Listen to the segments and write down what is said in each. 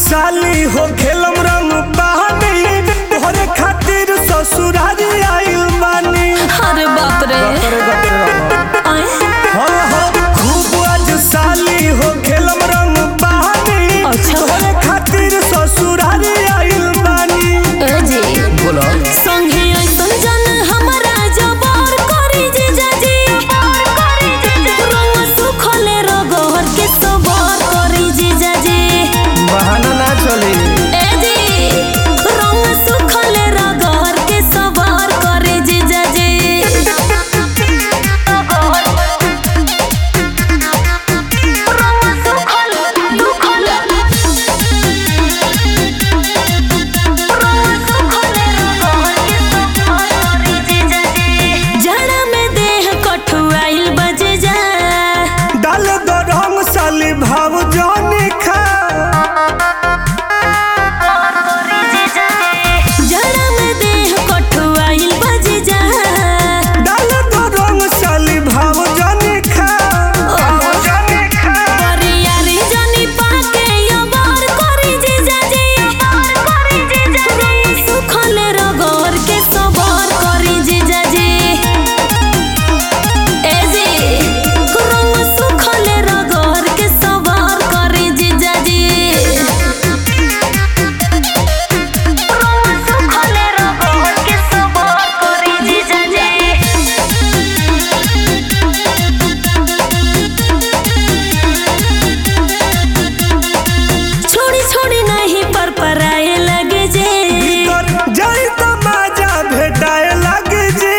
साली हो खेलम रंग बहानी तोहरे खातिर ससुरारी आइल बानी अरे बाप रे आए हो हो खूब आज साली हो खेलम रंग बहानी अच्छा। तोहरे खातिर ससुरारी आइल बानी ए जी बोलो संगे ऐसन जन हमरा जबर करी जे जाजी रंग सुखले रगोर के सबर करी जे जाजी बहाना ना चली ए जी रंग सुखले रगोर के सबर करी जे जाजी रंग सुखले दुखले जड़ा में देह कठुआइल बजे जा डाल दो रंग साली भाव जाने खा जड़ा में देह कठुआइल बजे जा डाल दो रंग साली भाव जाने खा ओहो। जाने खा परियारी जनी पाके अबार करी जे जाजे रंग सुखले रगोर के सबर करी जे जाजे ए जी रंग सुखले रगोर के सबर करी जे जाजे रंग सुखले रगोर के सबर करी जे जाजे छोड़ी छोड़ी नहीं पर पराए लगे जे भीतर जाई तो माजा भेटाए लगे जी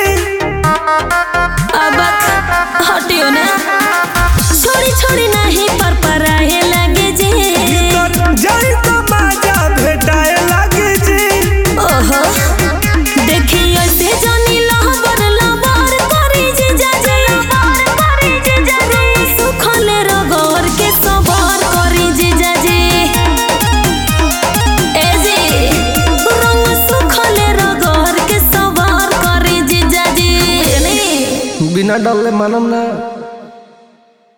अब हटियो ना छोड़ी छोड़ी नहीं पर पराए लगे जे भीतर जाई तो माजा भेटाए लगे जी ओहो देखी ऐसे जानी लहबर लबर करी जे जाजे रंग सुखले रगोर के सबर करी जे जाजे ए जी रंग सुखले रगोर के सबर करी जे जाजे बिना डरले मानम ना